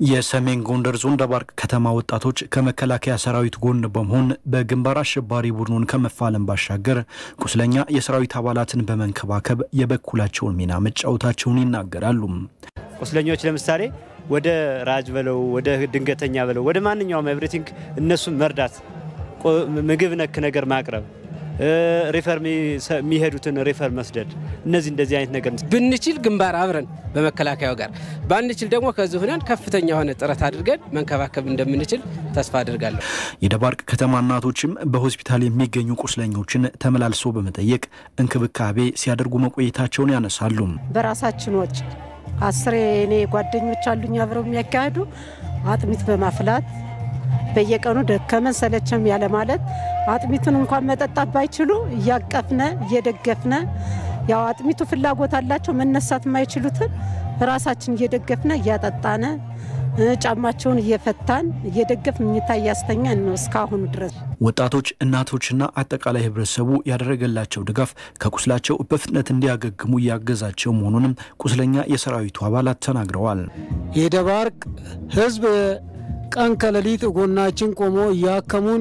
የሰሜን ጎንደር ዞን ደባርቅ ከተማ ወጣቶች ከመከላከያ ሰራዊት ጎን በመሆን በግንባር አሸባሪ ቡድኑን ከመፋለም ባሻገር ቁስለኛ የሰራዊት አባላትን በመንከባከብ የበኩላቸውን ሚና መጫወታቸውን ይናገራሉ። ቁስለኞች ለምሳሌ ወደ ራጅ በለው ወደ ድንገተኛ በለው ወደ ማንኛውም ኤቭሪቲንግ እነሱን መርዳት፣ ምግብ ነክ ነገር ማቅረብ ሪፈር የሚሄዱትን ሪፈር መስደድ፣ እነዚህ እንደዚህ አይነት ነገር ብንችል ግንባር አብረን በመከላከያው ጋር ባንችል ደግሞ ከዚህ ሆነን ከፍተኛ የሆነ ጥረት አድርገን መንከባከብ እንደምንችል ተስፋ አድርጋለሁ። የደባርቅ ከተማ እናቶችም በሆስፒታል የሚገኙ ቁስለኞችን ተመላልሶ በመጠየቅ እንክብካቤ ሲያደርጉ መቆየታቸውን ያነሳሉ። በራሳችን ወጪ አስሬ እኔ ጓደኞች አሉኝ አብረው የሚያካሂዱ አጥሚት በማፍላት በየቀኑ ደከመን ሰለቸም ያለ ማለት አጥሚቱን እንኳን መጠጣት ባይችሉ እያቀፍነ እየደገፍነ ያው አጥሚቱ ፍላጎት አላቸው መነሳት የማይችሉትን ራሳችን እየደገፍነ እያጠጣነ ጫማቸውን እየፈታን እየደገፍ ምኝታ እያስተኛን ነው እስካሁኑ ድረስ። ወጣቶች፣ እናቶችና አጠቃላይ ህብረተሰቡ ያደረገላቸው ድጋፍ ከቁስላቸው በፍጥነት እንዲያገግሙ እያገዛቸው መሆኑንም ቁስለኛ የሰራዊቱ አባላት ተናግረዋል። የደባርቅ ህዝብ ቀን ከሌሊት ጎናችን ቆሞ እያከሙን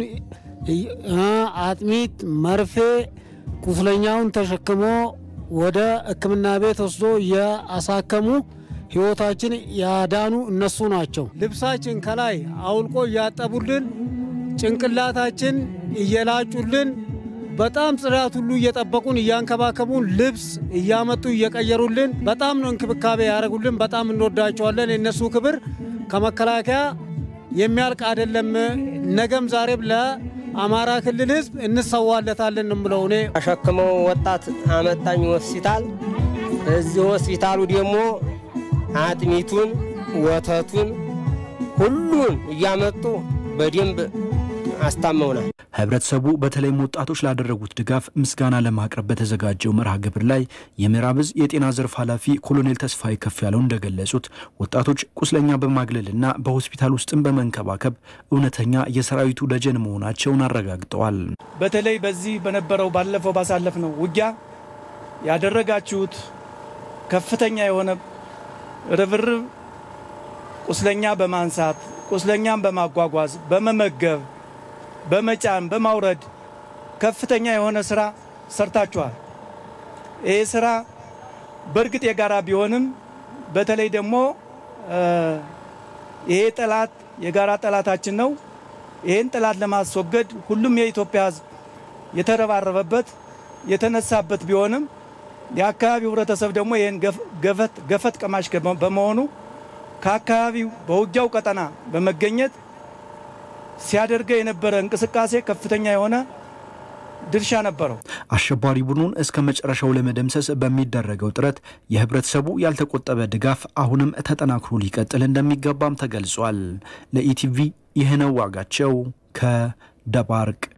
አጥሚት፣ መርፌ ቁስለኛውን ተሸክሞ ወደ ሕክምና ቤት ወስዶ እያሳከሙ ህይወታችን ያዳኑ እነሱ ናቸው። ልብሳችን ከላይ አውልቆ እያጠቡልን፣ ጭንቅላታችን እየላጩልን፣ በጣም ጽዳት ሁሉ እየጠበቁን እያንከባከቡን፣ ልብስ እያመጡ እየቀየሩልን፣ በጣም ነው እንክብካቤ ያደረጉልን። በጣም እንወዳቸዋለን። የእነሱ ክብር ከመከላከያ የሚያልቅ አይደለም። ነገም ዛሬም ለአማራ ክልል ህዝብ እንሰዋለታለን ምለው እኔ አሸክመው ወጣት አመጣኝ ሆስፒታል። እዚህ ሆስፒታሉ ደግሞ አጥሚቱን፣ ወተቱን ሁሉን እያመጡ በደንብ አስታመውናል። ህብረተሰቡ በተለይም ወጣቶች ላደረጉት ድጋፍ ምስጋና ለማቅረብ በተዘጋጀው መርሃ ግብር ላይ የምዕራብ ዕዝ የጤና ዘርፍ ኃላፊ ኮሎኔል ተስፋዬ ከፍ ያለው እንደገለጹት ወጣቶች ቁስለኛ በማግለልና በሆስፒታል ውስጥም በመንከባከብ እውነተኛ የሰራዊቱ ደጀን መሆናቸውን አረጋግጠዋል። በተለይ በዚህ በነበረው ባለፈው ባሳለፍነው ውጊያ ያደረጋችሁት ከፍተኛ የሆነ ርብርብ ቁስለኛ በማንሳት ቁስለኛን በማጓጓዝ በመመገብ በመጫን በማውረድ ከፍተኛ የሆነ ስራ ሰርታችኋል። ይህ ስራ በእርግጥ የጋራ ቢሆንም በተለይ ደግሞ ይሄ ጠላት የጋራ ጠላታችን ነው። ይህን ጠላት ለማስወገድ ሁሉም የኢትዮጵያ ሕዝብ የተረባረበበት የተነሳበት ቢሆንም የአካባቢው ህብረተሰብ ደግሞ ይህን ገፈት ቀማሽ በመሆኑ ከአካባቢው በውጊያው ቀጠና በመገኘት ሲያደርገው የነበረ እንቅስቃሴ ከፍተኛ የሆነ ድርሻ ነበረው። አሸባሪ ቡድኑን እስከ መጨረሻው ለመደምሰስ በሚደረገው ጥረት የህብረተሰቡ ያልተቆጠበ ድጋፍ አሁንም ተጠናክሮ ሊቀጥል እንደሚገባም ተገልጿል። ለኢቲቪ ይህነው ዋጋቸው ከደባርቅ